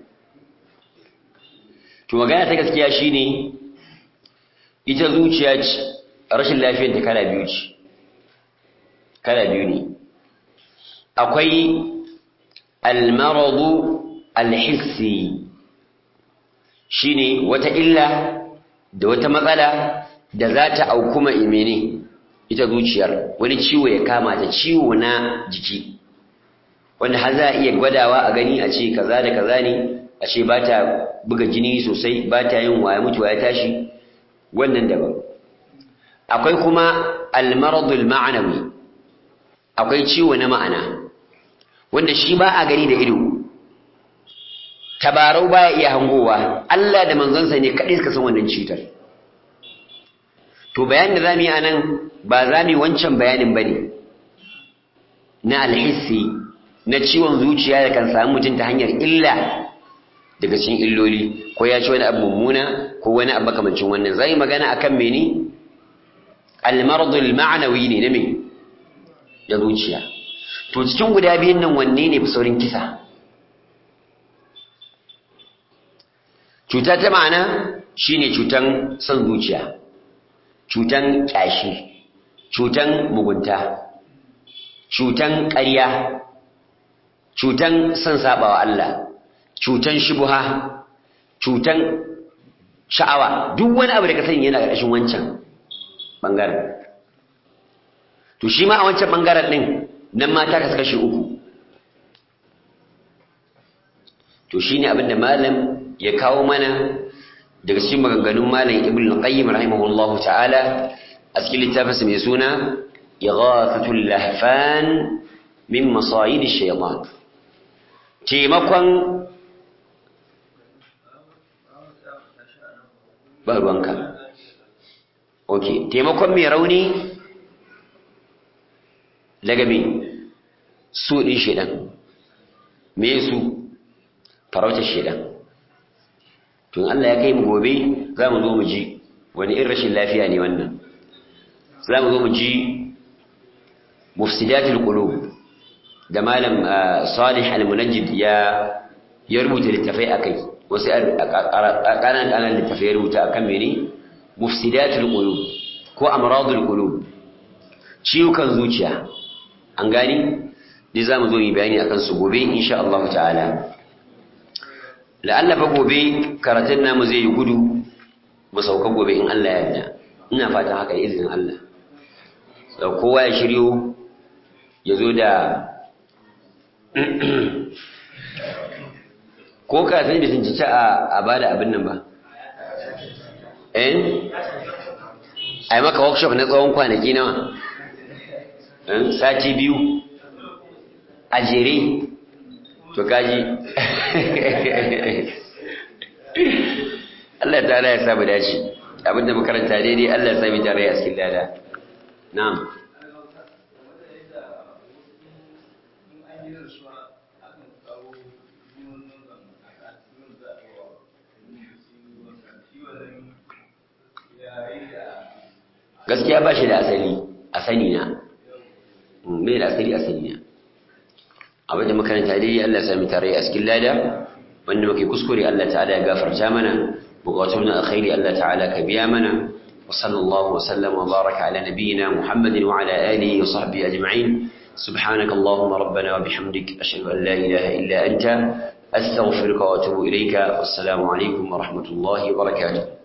to magana ta gaskiya shine ita zuciya ce rashin lafiyar ta kala biyu ce kala biyu ne akwai almaradu alhissi shine wata illa da wata matsala da za ta auku ma imene ita zuciyar wani ciwo ya kama ta ciwo na jiki wanda har za a iya gwadawa a gani a ce kaza da kaza ne a ce ba ta buga jini sosai ba ta yin waya mutuwa ya tashi wannan daban akwai kuma almaradul ma'anawi akwai ciwo na ma'ana wanda shi ba a gani da ido tabarau baya iya hangowa Allah da manzonsa ne kaɗai suka san wannan cutar to bayanin da zamu yi anan ba za mu yi wancan bayanin bane na alhissi na ciwon zuciya da kan samu mutum ta hanyar illa daga cikin illoli ko ya ci wani abu mummuna ko wani abu makamancin wannan zai magana akan mene almaradul ma'anawi ne na me da zuciya to cikin guda biyun nan wanne ne fi saurin kisa cuta ta ma'ana shine cutan son zuciya cutan ƙyashi cutan mugunta cutan ƙarya cutan son saɓawa Allah cutan shubuha cutan sha'awa duk wani abu da ka sani yana ƙarƙashin wancan ɓangaren to shi ma a wancan ɓangaren ɗin nan mata ka kashe uku to shine abin da malam ya kawo mana daga cikin maganganun malam ibn al-qayyim rahimahullahu ta'ala a cikin littafinsa mai suna ighathatul lahfan min masayid ash-shaytan taimakon ba ruwanka ok taimakon mai rauni daga me su ɗin shaidan me su farautar shaidan tun Allah ya kai mu gobe za mu zo mu ji wani irin rashin lafiya ne wannan za mu zo mu ji mufsidatul qulub da malam salih al-munajjid ya ya rubuta littafai akai wasu ƙananan ƙananan littafai ya rubuta akan mene mufsidatul qulub ko amradul qulub ciwukan zuciya an gani dai za mu zo yi bayani akan su gobe insha Allah ta'ala la'alla fa gobe karatun namu zai yi gudu mu sauka gobe in Allah ya yarda ina fatan haka da izinin Allah kowa ya shiryo ya zo da ko ka sani bai tunci a ba da abin nan ba eh a yi maka workshop na tsawon kwanaki nawa sati biyu a jere to kaji Allah ta ya samu dace abinda makaranta daidai Allah ya sami tare a cikin lada na'am gaskiya ba shi da asali a sani na mai da asali a sani na abin da makaranta dai Allah sami tare a cikin lada wanda muke kuskure Allah ta'ala ya gafarta mana bukatun na alkhairi Allah ta'ala ka biya mana wa sallallahu wa sallam wa baraka ala nabiyyina Muhammadin wa ala alihi wa sahbihi ajma'in سبحانك اللهم ربنا وبحمدك أشهد أن لا إله إلا أنت أستغفرك وأتوب إليك والسلام عليكم ورحمة الله وبركاته